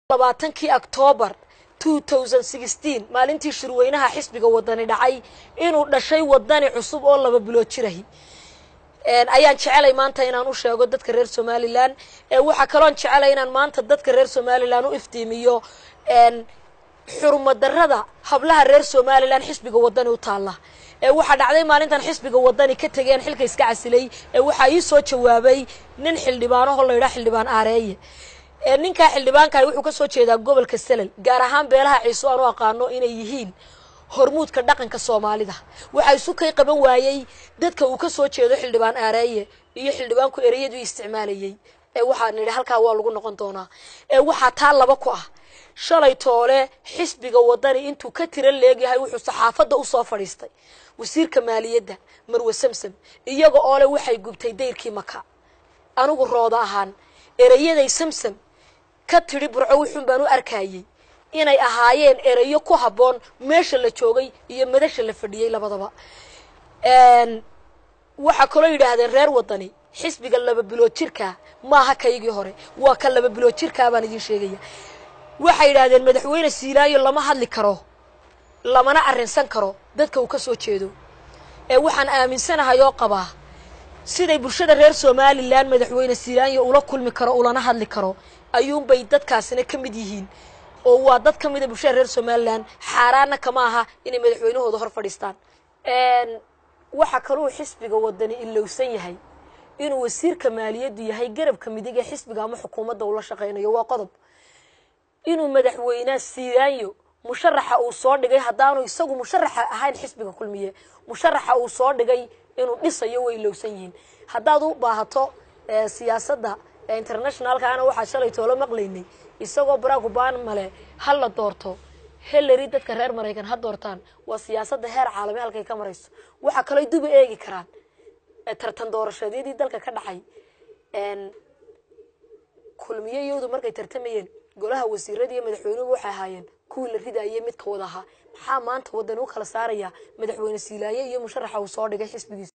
labaatankii octoobar maalintii shirweynaha xisbiga wadani dhacay inuu dhashay wadani cusub oo laba bilood jirahi ayaan jecelay maanta inaan u sheego dadka reer somalilan waxaa kaloon jecelay inaan maanta dadka reer somalilan u iftiimiyo xurmadarada hablaha reer somalilan xisbiga wadani u taalla waxaa dhacday maalintan xisbiga wadani ka tegeen xilka iska casilay waxaa ii soo jawaabay nin xildhibaanaho la yidhaha xildhibaan aareeye ninkaa xildhibaankahi wuxuu ka soo jeedaa gobolka selal gaar ahaan beelaha ciise aan u aqaano inay yihiin hormuudka dhaqanka soomaalida waxaa isu kay qaban waayey dadka uu ka soo jeedo xildhibaan aareeye iyo xildhibaanku ereyadu isticmaalayey waxaa nidhi halkaa waa lagu noqon doonaa waxaa taa laba ku ah shalay toole xisbiga wadani intuu ka tira leegyahay wuxuu saxaafadda usoo fadhiistay wasiirka maaliyadda marwe samsam iyaga oo le waxay gubtay dayrkii maka anigu rooda ahaan ereyaday samsam ka tidhi burco wuxuun baan u arkayey inay ahaayeen ereyo ku habboon meesha la joogay iyo madasha la fadhiyey labadaba waxaa kaloo yidhaahdeen reer wadani xisbiga laba bilood jirkaa maaha kaygii hore waa ka laba bilood jirkaa baan idiin sheegaya waxay yidhaahdeen madaxweyne siilaayo lama hadli karo lamana arrinsan karo dadka uu ka soo jeedo ee waxaan aaminsanahay oo qabaa siday bulshada reer somalilan madaxweyne siilaayo ula kulmi karo ulana hadli karo ayuunbay dadkaasina ka mid yihiin oo waa dad ka mida bulshada reer somalilan xaaraanna kama aha inay madaxweynahooda hor fadhiistaan waxaa kaluu xisbiga wadani ilowsan yahay inuu wasiirka maaliyaddu yahay garabka midig ee xisbiga ama xukuumadda ula shaqaynayo waa qodob inuu madaxweyne siilaayo musharaxa uu soo dhigay haddaanu isagu musharaxa ahayn xisbiga kulmiye musharaxa uu soo dhigay inuu dhisayo way ilowsan yihiin haddaad u baahato siyaasadda internationalkaana waxaa shalay toolo maqlaynay isagoo barack obama le ha la doorto hillary dadka reer maraykan ha doortaan waa siyaasadda heer caalami halkay ka marayso waxaa kaloo duba eegi karaan tartan doorashadyadii dalka ka dhacay kulmiye iyadu markay tartamayeen golaha wasiirada iyo madaxweynuhu waxay ahaayeen kuwii la ridaayay midka wada ahaa maxaa maanta wadani u kala saaraya madaxweyne siilaaye iyo musharaxa uu soo dhigay xisbigiisa